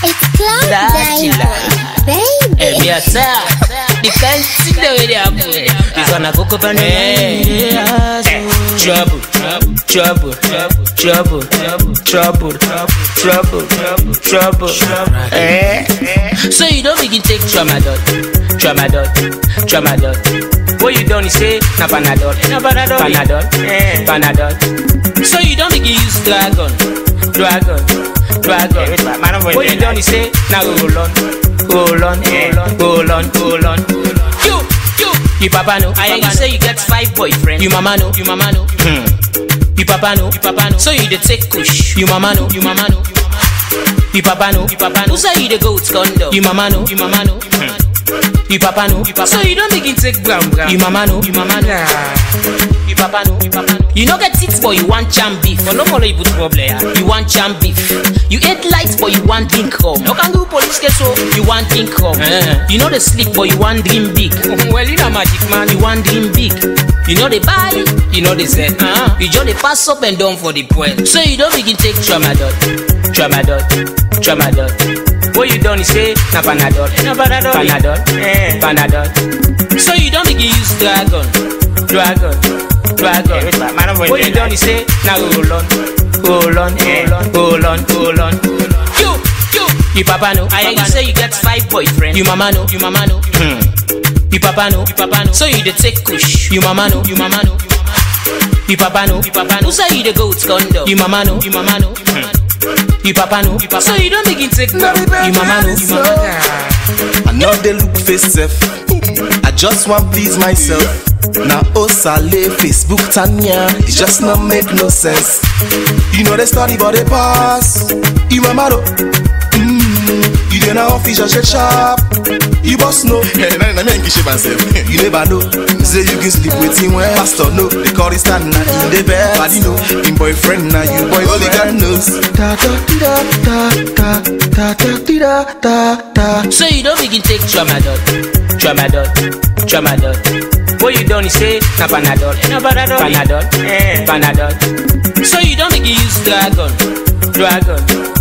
It's Cloud Dachila. Diamond, Eh, baby. me a star. The fancy the way they are put. This one a go up and eh, trouble, trouble, trouble, trouble, trouble, trouble, trouble. Eh. So you don't begin take tramadol, tramadol, tramadol. What you done is say na panadol, na panadol, panadol, panadol. So you don't begin use dragon, dragon, dragon. What you done is say na roll on, roll on, roll on, roll on. You, you, you papa know. I hear you say you get five boyfriends. You mama know, you mama know. Hmm. You papa know, you papa know. So you dey take kush. You mama know, you mama know. You papa know, you papa know. Who say you dey go with condom? You mama know, you mama know. Hmm. You papa know, you papa So you don't begin take brown brown. You mama know, you mama know. You papa know, you papa know. You no get teeth, but you want jam beef. But no follow you put problem. yeah. You want jam beef. You eat light, but you want drink rum. No can go police case so you want drink rum. You know the sleep, but you want dream big. well, you know magic man. You want dream big. You know the buy, you know the sell. Uh-huh. You just dey pass up and down for the poil. So you don't begin take tramadol, tramadol, tramadol. What you done is say na panadol, na panadol, panadol, panadol. So you don't begin use dragon, dragon, dragon. What you done is say na roll on, roll on, roll on, roll on. You, you, you papa know. I hear you say you get five boyfriends. You mama know, you mama know. Hmm. You papa know, you papa know. So you dey take kush. You mama know, you mama know. You papa know, you papa know. Who say you dey go with condom? You mama know, you mama know. Hmm. You papa know, you papa So you don't begin take No, brown. baby, You mama know, you mama know. I know they look face self. I just want please myself. Now Osale, Facebook, Tanya, it just not make no sense. You know they study but they pass. You mamado. Mm, you then office just shake sharp. You boss no. Nah, nah, me ain't kiss myself. You never know. Say you can sleep with him when pastor no. They call it stand now in the bed. Body know. Him boyfriend now you boy only God knows. Da da da da da da da da da da. So you don't begin take tramadol, tramadol, tramadol. What you done is say na panadol, na panadol, panadol, panadol. So you don't begin use dragon, dragon,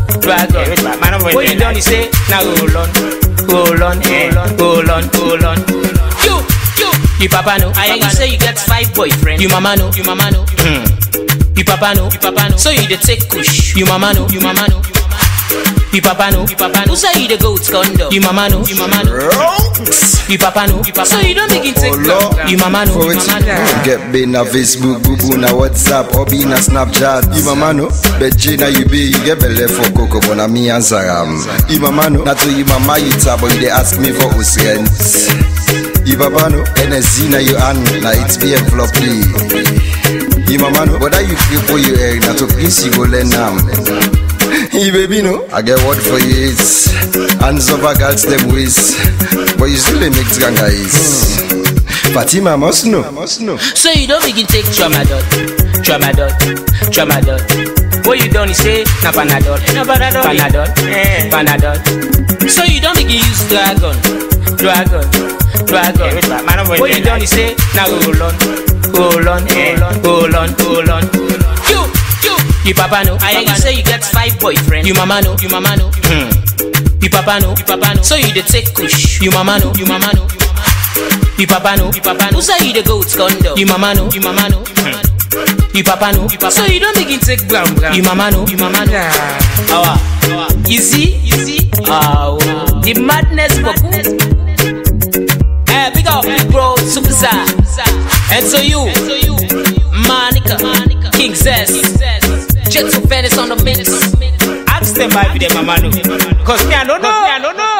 dragon. What you done is say na roll on, roll on, roll on, roll on. You, you, you papa know. I hear you say you get five boyfriends. You mama know, you mama know. Hmm. You papa know, you papa know. So you dey take kush. You mama know, you mama know. You papa know, you papa know. Who say you dey go with condom? You mama know, you mama know. You papa know, you papa So you don't begin take Oh, Lord. You mama know, For you it, mama know. get be na Facebook, boo boo na WhatsApp, or be na Snapchat. You mama no, but Gina you be, you get belly for cocoa, but na me answer am. You mama no, not to you mama you tap, but you dey ask me for who's rent. You papa no, NSC na you hand, na it's be floppy. You mama no, but that you feel for you eh, na to please you go learn am. You baby no, I get word for you it's hands over girls them ways, but you still dey make ganga is. Fatima must know, must know. So you don't begin take tramadol, tramadol, tramadol. What you done is say na panadol, na panadol, panadol, panadol. So you don't begin use dragon, dragon, dragon. What you done is say na roll on, roll on, roll on, roll on. You, you, you papa know. I hear you say you get five boyfriends. You mama know, you mama know. Hmm. You papa know, you papa know. So you dey take kush. You mama know, you mama know. You papa know, you papa know. Who say you dey go with condom? You mama know, you mama know. Hmm. You papa know, you papa So you don't begin take brown brown. You mama know, you mama know. Awa, you see, you see. Ah, wow. the madness boku. Eh, big up, bro, super star. And so you, Monica, King Zest, Jet to Venice on the mix. Ask them why be the mama know. Cause me I don't know.